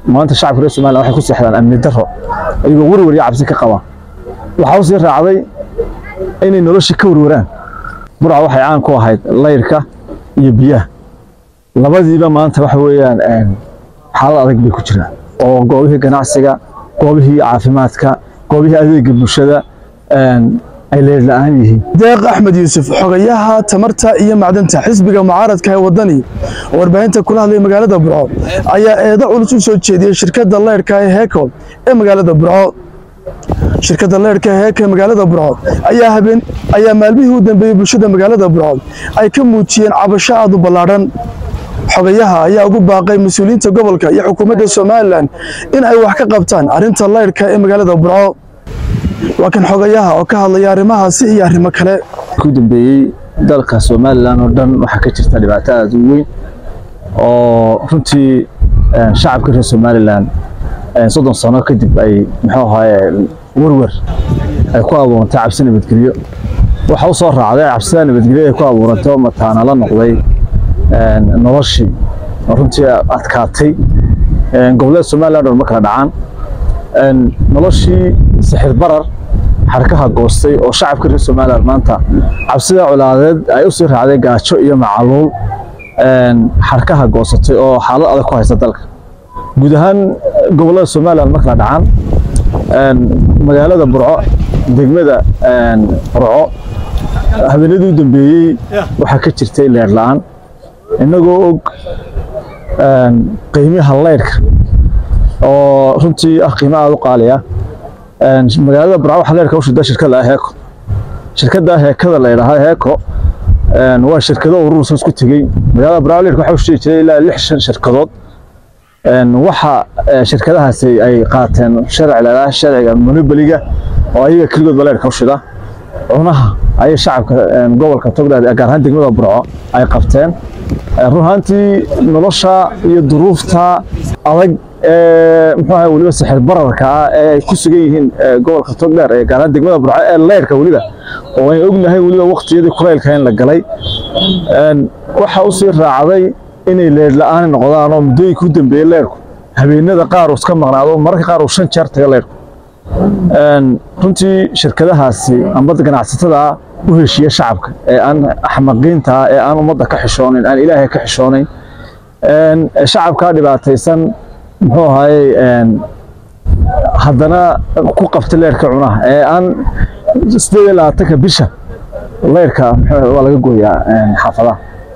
maanta shacabka reer somaliland waxay ku seexdaan amni darro iyagoo werwer iyo cabsi ka qaba waxaa u sii raacday inay nolosha ka werweraan burca waxay caan ku ahayd layrka iyo biyaha labadiiba maanta waxa weeyaan xaalad adag bay ku jiraan oo goobihii ganacsiga goobihii caafimaadka goobihii adeega bulshada ay leer la-aan yihiin deeq axmed yuusuf xogayaha tamarta iyo macdanta xisbiga mucaaradka ee wadani oo warbaahinta kula hadlay magaalada burco ayaa eedo culus u soo jeediyey shirkadda leyrhka ee heeko ee magaalada burco shirkadda leyrhka ee heeko ee magaalada burco ayaa habeen ayaa maalmihii u dambeeyey bulshada magaalada burco ay ka muujiyeen cabasho aad u ballaadhan xogayaha ayaa ugu baaqay mas-uuliyiinta gobolka iyo xukuumadda somalilan in ay wax ka qabtaan arrinta leyrhka ee magaalada burco waa kan xogayaha oo ka hadlaya arrimahaasi iyo arrimo kale ku dambeeyey dalka somalilan oo dhan waxaa ka jirta dhibaato aada u weyn oo runtii shacabka reer somalilan soddon sano kadib ay muxuu ahaaye werwer ay ku abuurantay cabsi nabadgelyo waxa u soo raacday cabsida nabadgelyo ay ku abuurantay oo mataana la noqday noloshii oo runtii adkaatay gobollada somaliland oo ma kala dhacaan noloshii sixir barar xarkaha goostay oo shacabka reer somaliland maanta cabsida colaadeed ay usii raacday gaajo iyo macaluul xarkaha goosatay oo xaalad adag ku haysta dalka guud ahaan gobollada somaliland ma kala dhacaan magaalada burco degmada burco habeenadii u dambeeyey waxaa ka jirtay leer la-aan innagoo og qiimiha leyrhka oo runtii ah qiimo aada u qaaliya magaalada burco waxaa leyrka u shida shirkada ah heeko shirkada heekada la yidhaahdo heeko waa shirkado urursa isku tegey magaalada burco leyrka waxaa u shidi jiray ilaa lix shan shirkadood waxa shirkadahaasi ay qaateen sharci la yidhaahdo sharciga monoboliga oo ayaga keligoodba leyrka u shida cunaha ayay shacabka gobolka togdheer gaar ahaan degmada burco ay qabteen run ahaantii nolosha iyo duruufta adag muxuu ahay weliba sixir bararka ah ee ay ku sugan yihiin gobolka togdheer ee gaar ahaan degmada burco ee leyrka weliba oo ay ognahay weliba waqtiyadii kulaylka in la galay waxa u sii raacday inay leer la-aan noqdaan oo muddooyinka u dambeeyey leyrku habeenada qaar uu iska maqnaado mararka qaar uu shan jeer taga leyrku runtii shirkadahaasi amba ganacsatada u heshiiya shacabka ee aan axmaqiinta ee aan ummadda ka xishoonayn aan ilaahay ka xishoonayn shacabkaa dhibaataysan muxuu ahaayey haddana ku qabta leyrka cunaha ee aan sideed iyo labaatanka bisha leyrka waa laga gooyaa xaafadaha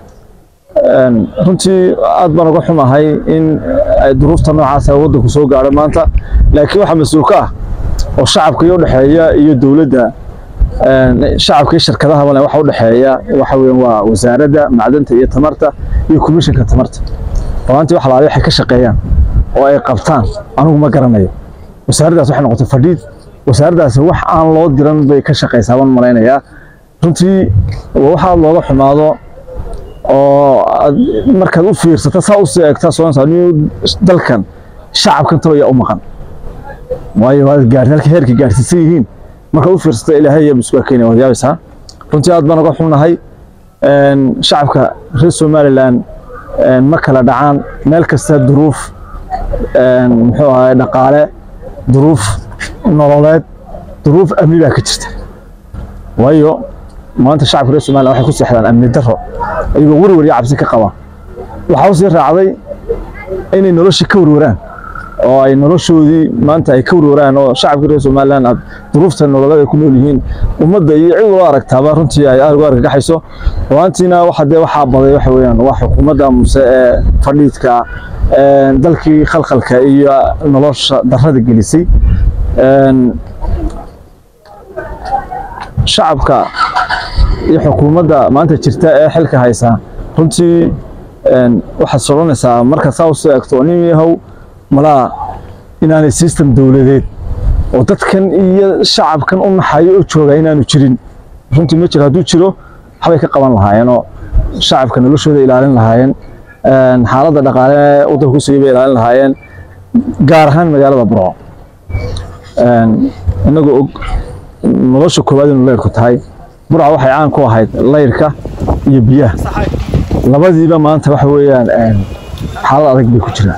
runtii aad baan uga xumahay in duruufta noocaas waddanku soo gaadho maanta laakiin waxaa mas-uul ka ah oo shacabka iyo udhexeeya iyo dowladda shacabka iyo shirkadaha male waxa udhexeeya waxa weeyaan waa wasaaradda macdanta iyo tamarta iyo komishinka tamarta runaantii wax laali waxay ka shaqeeyaan oo ay qabtaan anigu ma garanayo wasaaraddaas waxay noqotay fadhiid wasaaraddaasi wax aan loo diran bay ka shaqaysaa baan malaynayaa runtii waxaa looga xumaado oo markaad u fiirsata saa usii eegtaa soonsa dalkan shacabkan talo yaa u maqan waayo waad gaar halka heerka gaarsiisan yihiin markaad u fiirsata ilaahay ayaa isku keenaya waad yaabaysaa runtii aad baan uga xunnahay shacabka reer somaliland ma kala dhacaan meel kasta duruuf muxuu ahaay dhaqaale duruuf nololeed duruuf amni baa ka jirta waayo maanta shacabka reer somaliland waxay ku seexdaan amni darro iyagoo werwer iyo cabsi ka qaba waxaa u sii raacday inay nolosha ka werweraan oo ay noloshoodii maanta ay ka werweraan oo shacabka reer somaliland aad duruufta nololeed ay ku nool yihiin ummadda iyo cid loo aragtaaba runtii ay aad uga argagaxayso runaantiina waxa dee waxaa baday waxa weeyaan waa xukuumadda muse ee fadhiidka dalkii khalkhalka iyo nolosha darrada gelisay shacabka iyo xukuumadda maanta jirta ee xilka haysa runtii waxaad soconaysaa marka saa usoo eegto nin yahow malaa inaanay system dowladeed oo dadkan iyo shacabkan u naxayo oo jooga inaanu jirin runtii ma jiro hadduu jiro waxbay ka qaban lahaayeenoo shacabka noloshooda ilaalin lahaayeen xaaladda dhaqaale waddanka ku sugay bay ilaalin lahaayeen gaar ahaan magaalada burco inagoo og nolosha koowaad inu leyrku tahay burca waxay caan ku ahayd leyrka iyo biyaha labadiiba maanta waxa weeyaan xaalad adag bay ku jiraan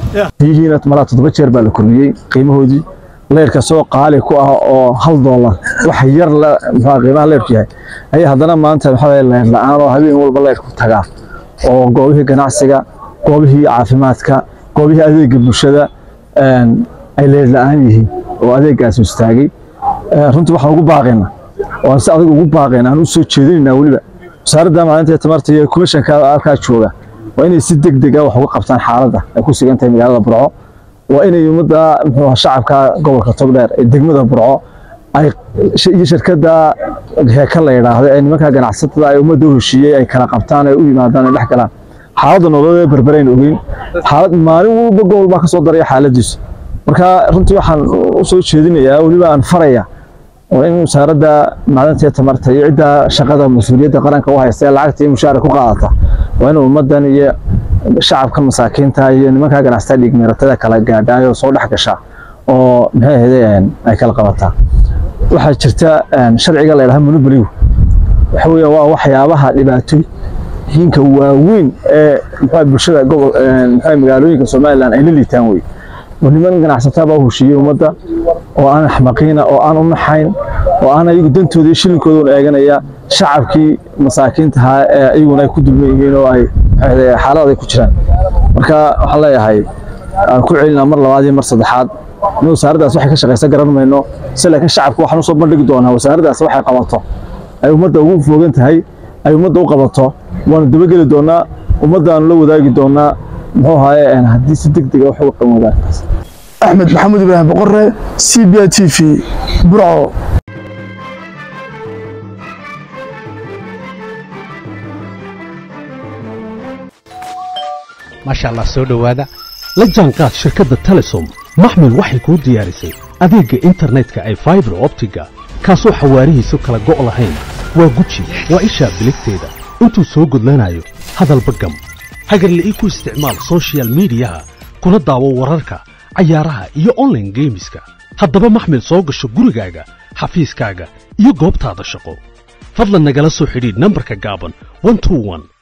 biyihiina malaa toddoba jeer baa la kordhiyey qiimahoodii leyrka soo qaali ku ah oo hal doolar wax yar la muxuu qiimaha leyrku yahay ayaa haddana maanta maxaa waye leyr la-aan oo habeen walba leyrku tagaa oo goobihii ganacsiga goobihii caafimaadka goobihii adeega bulshada ay leyr la-aan yihiin oo adeegaasi istaagay runtii waxaan ugu baaqayna oo aan si adag ugu baaqayna aan u soo jeedinaynaa weliba wasaaradda maalinta tamarta iyo komishanka halkaa jooga waa inay si deg deg ah wax uga qabtaan xaaladda ay ku sugan tahay magaalada burco waa inay ummadda muxuu shacabka gobolka togdheer ee degmada burco ay iyo shirkadda heeka la yidhaahdo ee nimanka ganacsatada ay ummadda u heshiiyey ay kala qabtaan ay u yimaadaan ay dhex galaan xaaladda nololeed berberayn ogeyn xaalad maalin walba gobol baa ka soo daraya xaaladiisu marka runtii waxaan u soo jeedinayaa weliba aan faraya oo in wasaaradda macdanta iyo tamarta iyo cidda shaqada mas-uuliyadda qaranka u haysta ee lacagta iyo mushaara ku qaadata waa in ummaddan iyo shacabka masaakiinta iyo nimanka ganacsatada dhiigmeeratada kala gaadhaayo soo dhex gasha oo maxay ahayd ay kala qabataa waxaa jirta sharciga la yidhaha monopoligu waxa weeye waa waxyaabaha dhibaatooyinka waaweyn ee muxuu bulshada gobol muxuu magaalooyinka somaliland ay la liitaan wey oo niman ganacsataa baa u heshiiyey ummadda oo aan axmaqiina oo aan u naxayn oo aan ayagu dantooda iyo shilinkooda eeganaya shacabkii masaakiintahaa ee iyaguna ay ku dulman yihiin oo ay xaalad ay ku jiraan marka waxaan leeyahay aan ku celinaa mar labaad iyo mar saddexaad in wasaaraddaas waxay ka shaqaysa garan mayno se laakiin shacabka waxaan usoo bandhigi doonaa wasaaraddaas waxay qabato ay ummadda ugu foogan tahay ay ummadda u qabato waanu dabageli doonaa ummaddaanu la wadaagi doonaa muxuu ahaaye haddii si deg dega wax uga qaban wadaagtaas axmed maxamuud ibraahim boqore c b t v burco maasha allah soo dhowaada la jaanqaad shirkadda telesom maxmil waxay kuu diyaarisay adeegga internetka ay faibar optiga kaasoo xawaarihiisu kala go' lahayn waa guji waa ishaa biligteeda intuu soo gudlanayo hadalba gam hagarle ii ku isticmaal sochial midiyaha kuna daawo wararka cayaaraha iyo onlaine geemiska haddaba maxmil soo gasho gurigaaga xafiiskaaga iyo goobtaada shaqo fadlan nagala soo xidhiidh nambarka gaaban